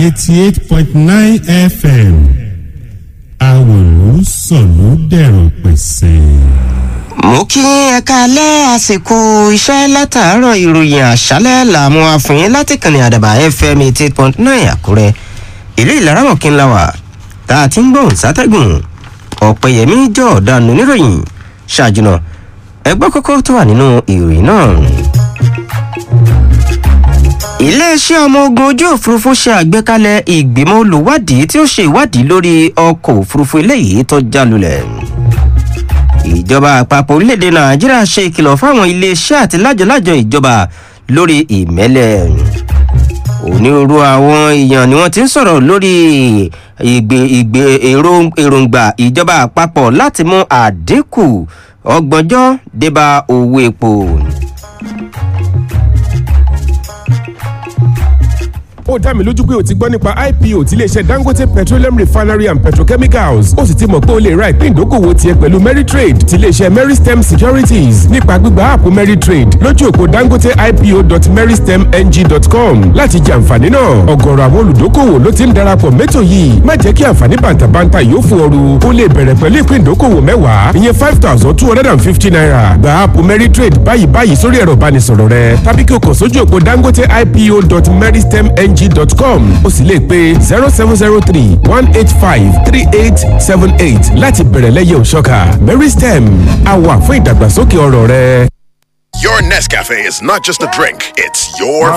eighty eight point nine fm àwòrán sọ̀lú dẹ̀rọ̀ pẹ̀sẹ̀. mo kí ẹ̀ka alẹ́ àsìkò iṣẹ́ látàárọ̀ ìròyìn àṣálẹ́ làmú àfihàn láti kànnì àdàbà fm eighty eight point nine àkúrẹ́ ìlú ìlaramọ̀ kí n la wà tá a ti ń gbóhùn sátẹ́gùn ọ̀pẹ̀yẹmí jọ ọ̀daràn oníròyìn ṣáàjùnà ẹgbẹ́ kókó tó wà nínú ìròyìn náà. iléeṣẹ́ ọmọ ogun ojú òfurufú ṣe àgbékalẹ̀ ìgbìmọ̀ olùwádìí tí ó ṣe ìwádìí lórí ọkọ̀ òfurufú eléyìí tó já lulẹ̀ ìjọba àpapọ̀ orílẹ̀-èdè nàìjíríà ṣe ìkìlọ̀ fáwọn iléeṣẹ́ àti lájọlájọ ìjọba lórí ìmẹ́lẹ̀ onírúurú àwọn èèyàn ni wọ́n ti ń sọ̀rọ̀ lórí ìgbè ìgbè èròǹgbà ìjọba àpapọ̀ láti mú àdínkù ọgbọ̀njọ́ débà owó epo. ó dá mi lójú pé o ti gbọ́ nípa ipo ti iléeṣẹ́ dangote petroleum refinery and petrochemicals ó sì ti mọ̀ pé o lè ra ìpín ìdókòwò tiẹ̀ pẹ̀lú meritrade ti iléeṣẹ́ meristem securities nípa gbígba áàpù meritrade lójú òpó dangote ipo.meristemng.com láti jẹ àǹfààní náà ọ̀gọ̀rọ̀ àwọn olùdókòwò ló ti ń darapọ̀ mẹ́tò yìí má jẹ́ kí àǹfààní bàǹtàbàǹtà yóò fún ọrù o lè bẹ̀rẹ̀ pẹ̀lú ìpín ìdókòwò mẹ́wàá ìyẹn five thousand two hundred and fifty naira gba áàpù meritrade báyìí báyìí sórí ẹ̀rọ ìbánisọ̀rọ̀ rẹ tàbí kí o kàn sójú òpó dangote ipo.meristemng ng.com o sì lè pe zero seven zero three one eight five three eight seven eight láti bẹ̀rẹ̀ lẹ́yẹ̀ òṣọ́ka mary stem a wà fún ìdàgbàsókè ọ̀rọ̀ rẹ. Your Nescafe is not just a drink, it's your